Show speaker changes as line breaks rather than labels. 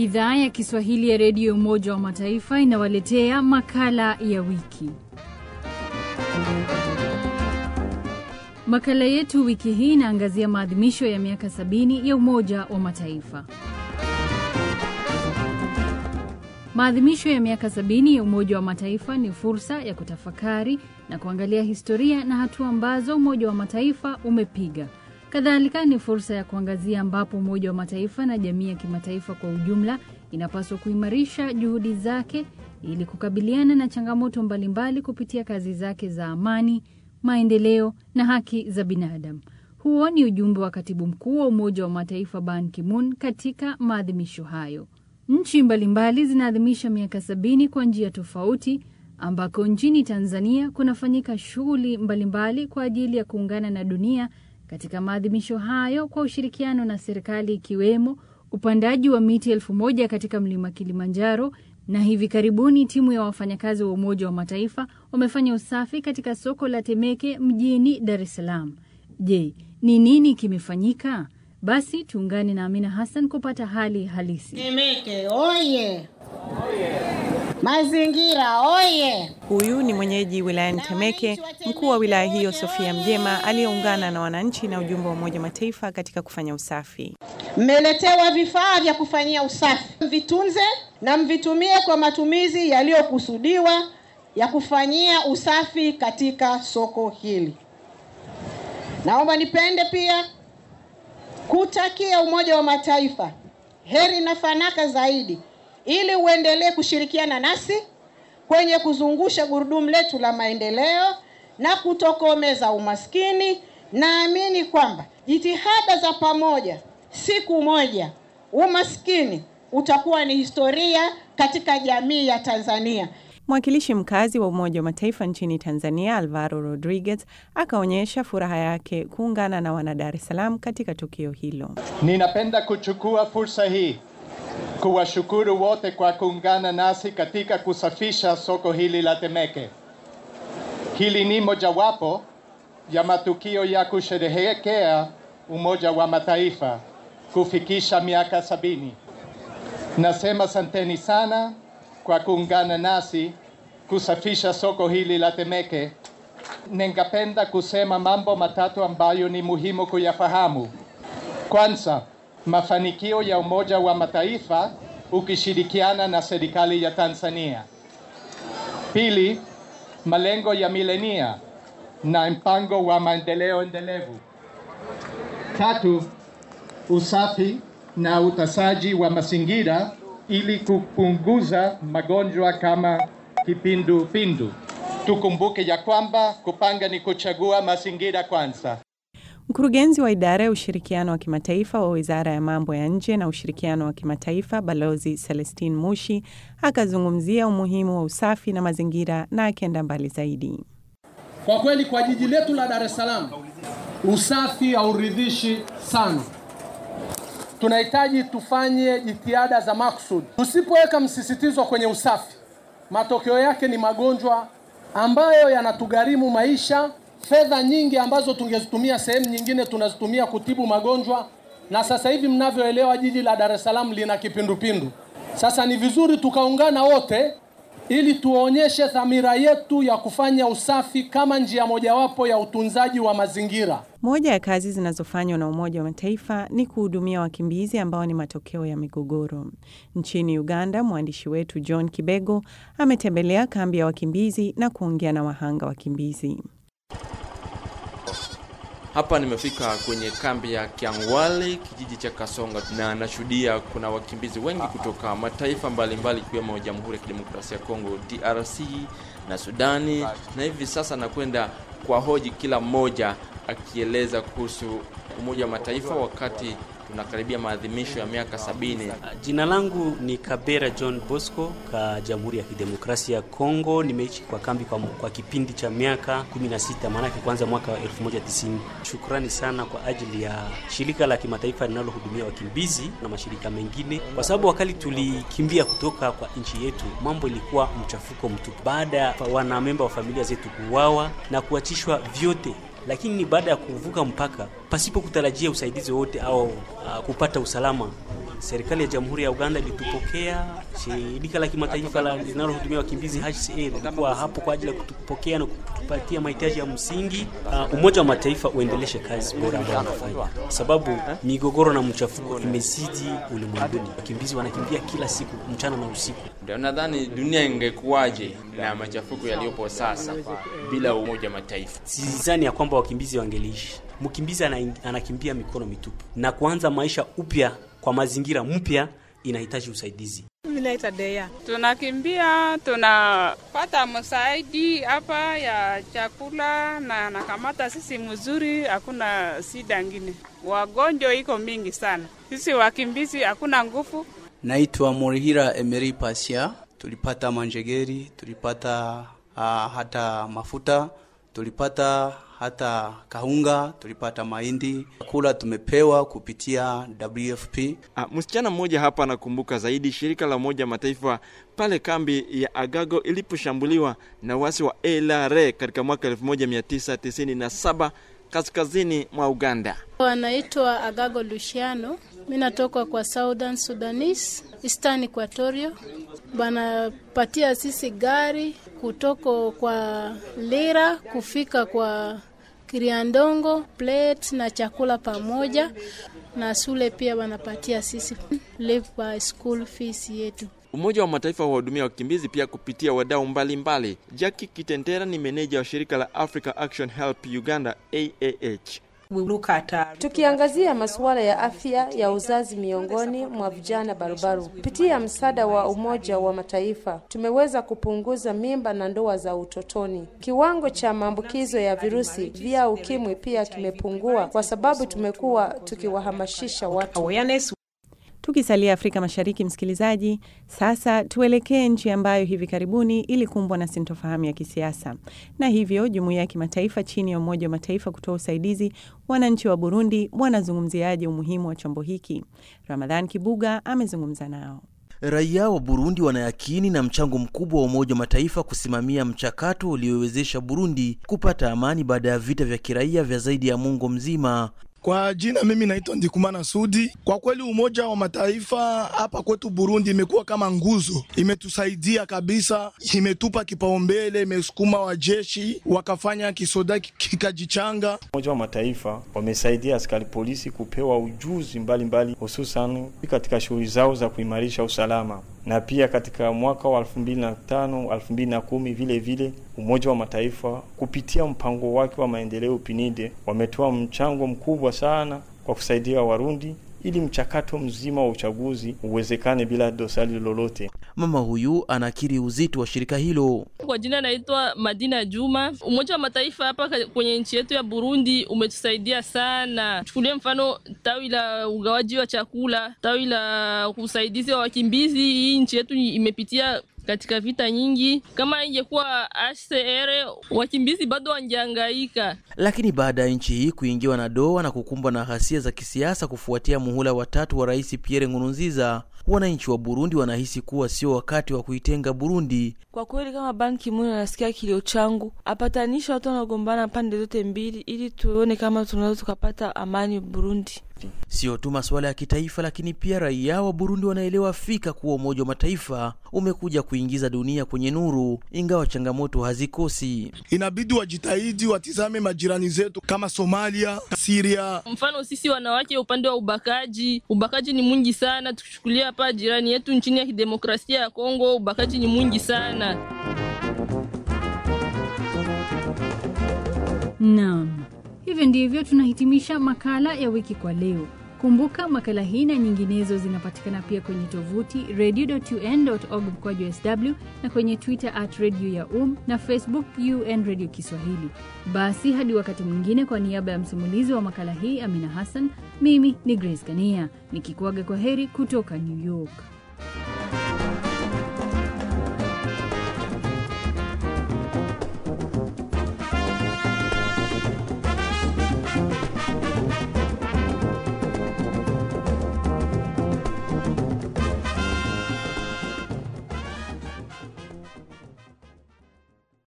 Idhaa ya Kiswahili ya Redio Umoja wa Mataifa inawaletea makala ya wiki. Makala yetu wiki hii inaangazia maadhimisho ya miaka sabini ya Umoja wa Mataifa. Maadhimisho ya miaka sabini ya Umoja wa Mataifa ni fursa ya kutafakari na kuangalia historia na hatua ambazo Umoja wa Mataifa umepiga. Kadhalika ni fursa ya kuangazia ambapo Umoja wa Mataifa na jamii ya kimataifa kwa ujumla inapaswa kuimarisha juhudi zake ili kukabiliana na changamoto mbalimbali kupitia kazi zake za amani, maendeleo na haki za binadamu. Huo ni ujumbe wa katibu mkuu wa Umoja wa Mataifa Ban Ki-moon katika maadhimisho hayo. Nchi mbalimbali zinaadhimisha miaka sabini kwa njia tofauti, ambako nchini Tanzania kunafanyika shughuli mbalimbali kwa ajili ya kuungana na dunia katika maadhimisho hayo kwa ushirikiano na serikali ikiwemo upandaji wa miti elfu moja katika mlima Kilimanjaro, na hivi karibuni timu ya wafanyakazi wa Umoja wa Mataifa wamefanya usafi katika soko la Temeke mjini Dar es Salaam. Je, ni nini kimefanyika? Basi tuungane na Amina Hassan kupata hali halisi.
Temeke oye! Mazingira oye!
Huyu ni mwenyeji wilayani Temeke, mkuu wa wilaya hiyo Sofia Mjema, aliyeungana na wananchi na ujumbe wa Umoja wa Mataifa katika kufanya usafi.
Mmeletewa vifaa vya kufanyia usafi, mvitunze na mvitumie kwa matumizi yaliyokusudiwa ya kufanyia usafi katika soko hili. Naomba nipende pia kutakia Umoja wa Mataifa heri na fanaka zaidi ili uendelee kushirikiana nasi kwenye kuzungusha gurudumu letu la maendeleo na kutokomeza umaskini. Naamini kwamba jitihada za pamoja, siku moja umaskini utakuwa ni historia katika jamii ya Tanzania.
Mwakilishi mkazi wa Umoja wa Mataifa nchini Tanzania, Alvaro Rodriguez, akaonyesha furaha yake kuungana na wana Dar es Salaam katika tukio hilo.
Ninapenda kuchukua fursa hii kuwashukuru wote kwa kuungana nasi katika kusafisha soko hili la Temeke. Hili ni mojawapo ya matukio ya kusherehekea Umoja wa Mataifa kufikisha miaka sabini. Nasema santeni sana kwa kuungana nasi kusafisha soko hili la Temeke. Ningependa kusema mambo matatu ambayo ni muhimu kuyafahamu. Kwanza, mafanikio ya Umoja wa Mataifa ukishirikiana na serikali ya Tanzania. Pili, malengo ya milenia na mpango wa maendeleo endelevu. Tatu, usafi na utasaji wa mazingira ili kupunguza magonjwa kama kipindupindu. Tukumbuke ya kwamba kupanga ni kuchagua mazingira kwanza.
Mkurugenzi wa idara ya ushirikiano wa kimataifa wa Wizara ya Mambo ya Nje na Ushirikiano wa Kimataifa, Balozi Celestine Mushi, akazungumzia umuhimu wa usafi na mazingira na akienda mbali zaidi.
Kwa kweli, kwa jiji letu la Dar es Salaam usafi hauridhishi sana. Tunahitaji tufanye jitihada za makusudi. Tusipoweka msisitizo kwenye usafi, matokeo yake ni magonjwa ambayo yanatugharimu maisha fedha nyingi ambazo tungezitumia sehemu nyingine tunazitumia kutibu magonjwa, na sasa hivi mnavyoelewa, jiji la Dar es Salaam lina kipindupindu. Sasa ni vizuri tukaungana wote ili tuonyeshe dhamira yetu ya kufanya usafi kama njia mojawapo ya utunzaji wa mazingira.
Moja ya kazi zinazofanywa na Umoja wa Mataifa ni kuhudumia wakimbizi ambao ni matokeo ya migogoro. Nchini Uganda, mwandishi wetu John Kibego ametembelea kambi ya wakimbizi na kuongea na wahanga wakimbizi.
Hapa nimefika kwenye kambi ya Kiangwale, kijiji cha Kasonga, na nashuhudia kuna wakimbizi wengi kutoka mataifa mbalimbali ikiwemo Jamhuri ya Kidemokrasia ya Kongo DRC na Sudani, na hivi sasa nakwenda kwa hoji kila mmoja akieleza kuhusu Umoja wa Mataifa wakati tunakaribia maadhimisho ya miaka sabini.
Jina langu ni Kabera John Bosco ka Jamhuri ya Kidemokrasia ya Kongo. Nimeishi kwa kambi kwa, kwa kipindi cha miaka 16 maanake kwanza mwaka wa 1990. Shukrani sana kwa ajili ya shirika la kimataifa linalohudumia wakimbizi na mashirika mengine, kwa sababu wakati tulikimbia kutoka kwa nchi yetu, mambo ilikuwa mchafuko mtupu, baada ya wanamemba wa familia zetu kuuawa na kuachishwa vyote lakini ni baada ya kuvuka mpaka pasipo kutarajia usaidizi wote au uh, kupata usalama serikali ya Jamhuri ya Uganda ilitupokea. Shirika la kimataifa la- linalohudumia wakimbizi HCR lilikuwa hapo kwa ajili ya kutupokea na kutupatia mahitaji ya msingi. Uh, Umoja wa Mataifa uendeleshe kazi bora ambayo wanafanya, sababu migogoro na mchafuko imezidi ulimwenguni. Wakimbizi wanakimbia kila siku mchana na usiku.
Ndio nadhani dunia ingekuwaje na machafuko yaliyopo sasa bila Umoja wa Mataifa?
Sidhani ya kwamba wakimbizi wangeliishi. Mkimbizi ana, anakimbia mikono mitupu na kuanza maisha upya kwa mazingira mpya inahitaji usaidizi.
Tunakimbia, tunapata msaidi hapa ya chakula na nakamata sisi mzuri, hakuna shida ngine. Wagonjwa iko mingi sana, sisi wakimbizi hakuna nguvu.
Naitwa Morihira Emery Pasia. Tulipata manjegeri, tulipata uh, hata mafuta, tulipata hata kahunga, tulipata mahindi. Chakula tumepewa kupitia WFP.
Ah, msichana mmoja hapa anakumbuka zaidi shirika la Umoja wa Mataifa pale kambi ya Agago iliposhambuliwa na wasi wa LRA katika mwaka 1997 kaskazini mwa Uganda.
Wanaitwa Agago Luciano. Mi natoka kwa Southern Sudanese, Eastern Equatoria. Banapatia sisi gari kutoka kwa Lira kufika kwa Kiriandongo, plate na chakula pamoja na shule pia wanapatia sisi live by school fees yetu.
Umoja wa Mataifa wahudumia wakimbizi pia kupitia wadau mbalimbali. Jackie Kitendera ni meneja wa shirika la Africa Action Help Uganda AAH.
Tukiangazia masuala ya afya ya uzazi miongoni mwa vijana barubaru, kupitia msaada wa Umoja wa Mataifa tumeweza kupunguza mimba na ndoa za utotoni. Kiwango cha maambukizo ya virusi vya ukimwi pia kimepungua kwa sababu tumekuwa tukiwahamasisha watu.
Tukisalia Afrika Mashariki, msikilizaji, sasa tuelekee nchi ambayo hivi karibuni ilikumbwa na sintofahamu ya kisiasa, na hivyo jumuiya ya kimataifa chini ya Umoja wa Mataifa kutoa usaidizi. Wananchi wa Burundi wanazungumziaje umuhimu wa chombo hiki? Ramadhan Kibuga amezungumza nao.
Raia wa Burundi wanayakini na mchango mkubwa wa Umoja wa Mataifa kusimamia mchakato uliowezesha Burundi kupata amani baada ya vita vya kiraia vya zaidi ya muongo mzima.
Kwa jina mimi naitwa Ndikumana Sudi. Kwa kweli Umoja wa Mataifa hapa kwetu Burundi imekuwa kama nguzo, imetusaidia kabisa, imetupa kipaumbele, imesukuma wajeshi wakafanya kisoda kikajichanga.
Umoja wa Mataifa wamesaidia askari polisi kupewa ujuzi mbalimbali, hususan katika shughuli zao za kuimarisha usalama na pia katika mwaka wa 2005 2010 vile vile Umoja wa Mataifa kupitia mpango wake wa maendeleo PNID wametoa mchango mkubwa sana kwa kusaidia Warundi ili mchakato mzima wa uchaguzi uwezekane bila dosari lolote.
Mama huyu anakiri uzito wa shirika hilo.
Kwa jina naitwa Madina Juma. Umoja wa Mataifa hapa kwenye nchi yetu ya Burundi umetusaidia sana. Chukulie mfano tawi la ugawaji wa chakula, tawi la usaidizi wa wakimbizi. Hii nchi yetu imepitia katika vita nyingi. Kama ingekuwa HCR, wakimbizi bado wangehangaika.
Lakini baada ya nchi hii kuingiwa na doa na kukumbwa na ghasia za kisiasa kufuatia muhula watatu wa Rais Pierre Nkurunziza, wananchi wa Burundi wanahisi kuwa sio wakati wa kuitenga Burundi.
Kwa kweli, kama Ban Ki-moon anasikia kilio changu, apatanisha watu wanagombana pande zote mbili, ili tuone kama tunaweza tukapata amani Burundi.
Sio tu masuala ya kitaifa, lakini pia raia wa Burundi wanaelewa fika kuwa Umoja wa Mataifa umekuja kuingiza dunia kwenye nuru, ingawa changamoto hazikosi.
Inabidi wajitahidi, watizame majirani zetu kama Somalia, Syria.
Mfano sisi wanawake, upande wa ubakaji, ubakaji ni mwingi sana. Tukichukulia hapa jirani yetu nchini ya kidemokrasia ya Kongo, ubakaji ni mwingi sana.
Naam, hivyo ndivyo tunahitimisha makala ya wiki kwa leo. Kumbuka makala hii na nyinginezo zinapatikana pia kwenye tovuti radio.un.org mkwaju sw na kwenye Twitter at radio ya um na Facebook UN Radio Kiswahili. Basi hadi wakati mwingine, kwa niaba ya msimulizi wa makala hii Amina Hassan, mimi ni Grace Kania nikikuaga kwa heri kutoka New York.